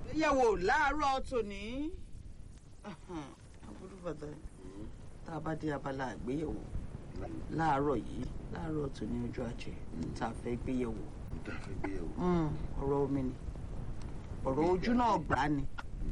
yẹ̀wò láàárọ̀ tòní aburú bàtà tá a bá dé abala àgbéyẹ̀wò láàárọ̀ yìí láàárọ̀ tòní ọjọ́ ajé tá a fẹ́ gbéyẹ̀wò tá a fẹ́ gbéyẹ̀wò. ọ̀rọ̀ omi ni ọ̀rọ̀ ojú náà gbà ni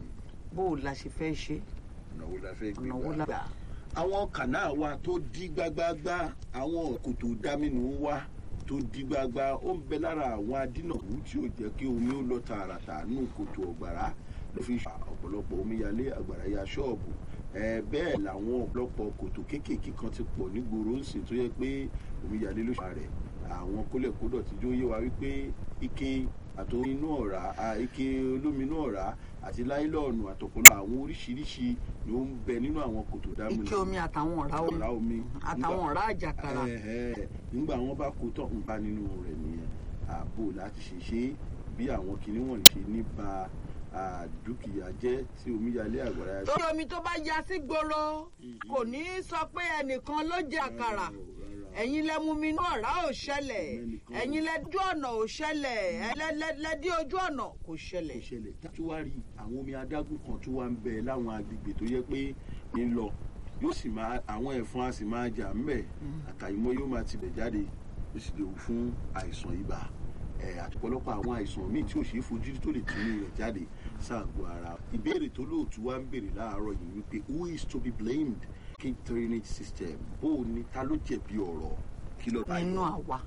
bó o la ṣe fẹ́ ṣe ọ̀nà wo la fẹ́ gbé ọ̀nà wo la gbà. gbà. àwọn kànáà wa tó dí gbágbágbá àwọn kòtò dámínú wa tó dí gbágbá ó ń bẹ lára àwọn adínàwó tí ò jẹ́ kí omi ó lọ tààràtà nù kòtò ọ̀gbàrá ló fi ṣe ọ̀pọ̀lọpọ̀ omíyalé àgbàrá ya ṣọ́ọ̀bù ẹ bẹ́ẹ̀ làwọn ọ̀pọ̀lọpọ̀ kòtò kéékèèké kan ti pọ̀ nígboro ń sìn tó yẹ pé omíyalé ló ṣe rẹ̀ àwọn kólẹ̀kódọ̀ tí ó yé wa wípé ike àtòrí inú ọ̀rá à, ike olómi inú ọ̀rá àti láìlọ́ọ̀nù àtọ̀pọ̀lọpọ̀ àwọn oríṣiríṣi ni ó ń bẹ nínú àwọn kòtò dámínú ike omi àtàwọn ọ̀rá omi ọ̀rá omi àtàwọn ọ̀rá àjàkàrà Ẹ̀hẹ̀, nígbà wọn bá kó tán ń bá nínú rẹ̀ nìyẹn ààbò láti ṣe ṣe bí àwọn kinní wọn ṣe ní ba à, dúkìá jẹ́ tí omíyalé àgbàrá torí omi tó bá ya sí gbòòrò kò ní í sọ pé ẹnìkan ló jẹ àkàrà ẹ̀yin lẹ mú mi inú ọ̀rá ò ṣẹlẹ̀ ẹ̀yin lẹ dí ọ̀nà ò ṣẹlẹ̀ lẹ dí ojú ọ̀nà kò kò ṣẹlẹ̀. ṣẹlẹ̀ tó wá rí àwọn omi adágún kan tó wá ń bẹ láwọn agbègbè tó yẹ pé ń lọ yóò sì máa àwọn ẹ̀fọn á sì máa jà ńbẹ̀ àtàyìmọ́ yóò máa tibẹ̀ jáde ó sì léwu fún àìsàn ibà ẹ̀ àtọ̀pọ̀lọpọ̀ àwọn àìsàn míì tí ò ṣeé fojú rí tó lè tinú rẹ̀ jáde sáàgọ́ ara ìbéèrè tó lóòtú wá ń béèrè láàárọ̀ yìí wípé who is to be blamed kí drainage system bó o ní ta ló jẹ̀bi ọ̀rọ̀ kí lọ́ọ́ bá nínú yọ àwa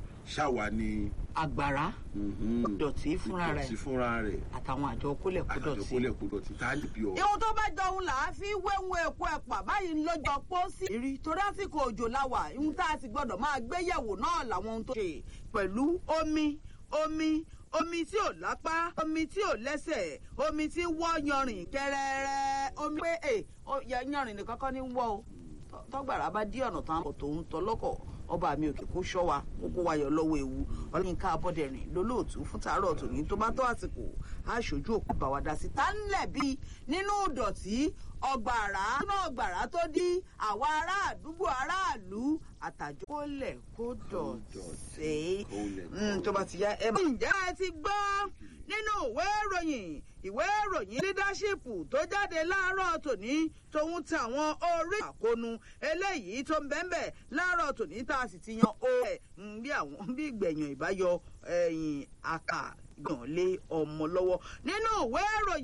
ṣáwa ni àgbàrá mhm, ìdọ̀tí fúnra rẹ̀ ìdọ̀tí fúnra rẹ̀ àtàwọn àjọ kólẹ̀kódọ̀tí. àjọkólẹ̀ kó dọ̀tí tá a lè bí ọ̀rọ̀. ihun tó bá jọ òun là á fi wéhun èpo ẹ̀pà báyìí ń lọ́jọ́ pósí. rí torí àsìkò òjò láwà ihun tá a sì gbọ́dọ̀ máa gbé yẹ̀wò náà làwọn ohun tó ṣe pẹ̀lú omi omi omi tí ò lápá omi tí ò lẹ́sẹ̀ omi tí ń wọ́ yanrìn kẹrẹrẹ omi pé ẹ ó- ya- yanrìn nìkan kọ́ ní wọ́ o Tọ́- tọ́gbàrá bá dí ọ̀nà tán kò tó ń tọ́ lọ́kọ̀ ọba mi òkè kó ṣọ́ wa kó kó wa yọ lọ́wọ́ ewu ọlọ́yinka abọ́dẹ̀rìn lólóòtú fún tàárọ̀ tòní tó bá tó àsìkò aṣojú òkú bá wa dá sí tá ń lẹ̀ bí nínú ìdọ̀tí ọgbàrá nínú ọgbàrá tó dí àwa ará àdúgbò aráàlú àtàjọ kólẹ̀ kó dọ̀tí Mm, tó bá ti yá ẹ bá. ǹjẹ́ ẹ ti gbọ́ nínú ìwé ìròyìn ìwé ìròyìn leadership tó jáde láàárọ̀ tòní tòun ti àwọn orí àkónú eléyìí tó ń bẹ́ẹ̀ láàárọ̀ tòní tá a sì ti yan o ẹ̀ bí àwọn bí ìgbẹ̀yàn ìbáyọ ẹ̀yìn àkà gbọ̀n lé ọmọ lọ́wọ́ nínú ìwé ìròyìn.